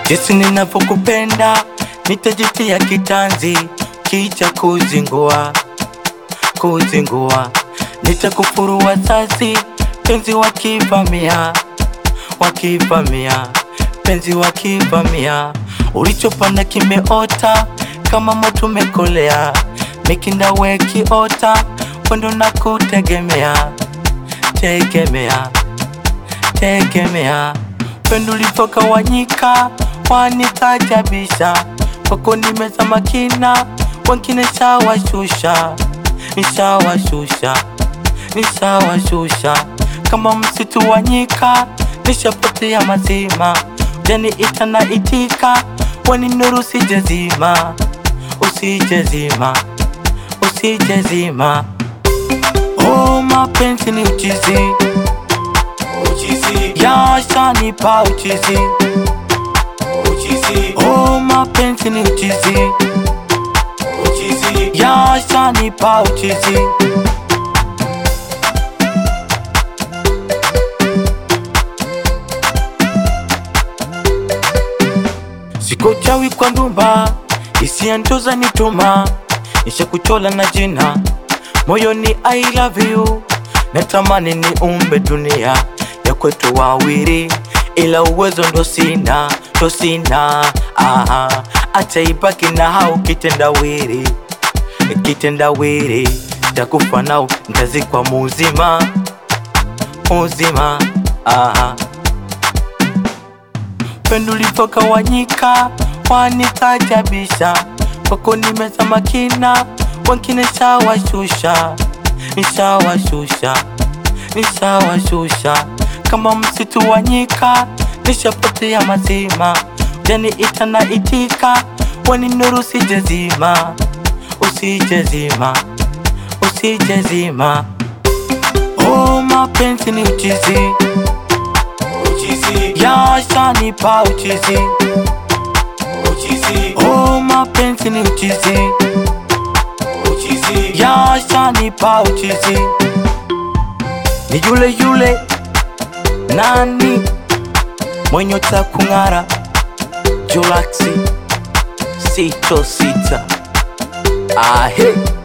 jinsi ninavyokupenda, nitajitia kitanzi, kicha kuzingua, kuzingua, nitakufurua sasi, penzi wakivamia, wakivamia, penzi wakivamia, ulichopanda kimeota kama moto umekolea, mikinda wekiota, wendo na kutegemea, tegemea, tegemea, pendo ulipokawanyika wanitajabisha, kwako nimezama kina, wengine shawashusha, nishawashusha, nishawashusha, kama msitu wa nyika, nishapotea mazima, ujaniita na itika, wani nuru sijezima, usijezima, usijezima. Oh, mapenzi ni uchizi, uchizi, yashanipa uchizi. uchizi, Oh, mapenzi ni uchizi, uchizi, yashanipa uchizi. Siko chawi kwa ndumba, hisia ndoza nituma, nishakuchola na jina moyoni, I love you, natamani ni umbe dunia ya kwetu wawili, ila uwezo ndo sina, ndo sina. Aha, acha ibaki na hao kitendawili, kitendawili, takufa nao ntazikwa muzima, muzima. Aha pendo ulipokawanyika wanitajabisha, kwako nimezama kina, wengine shawashusha, nishawashusha, nishawashusha, kama msitu wa nyika, nishapotea mazima, ujaniita na itika, wani nuru sijezima, usijezima, usijezima. Oh, mapenzi ni uchizi uchizi, yashanipa uchizi. uchizi, Oh, mapenzi ni uchizi, uchizi, yashanipa uchizi. Ni yule yule nani mwenye ta kung'ara, Julaxi sito sita ahe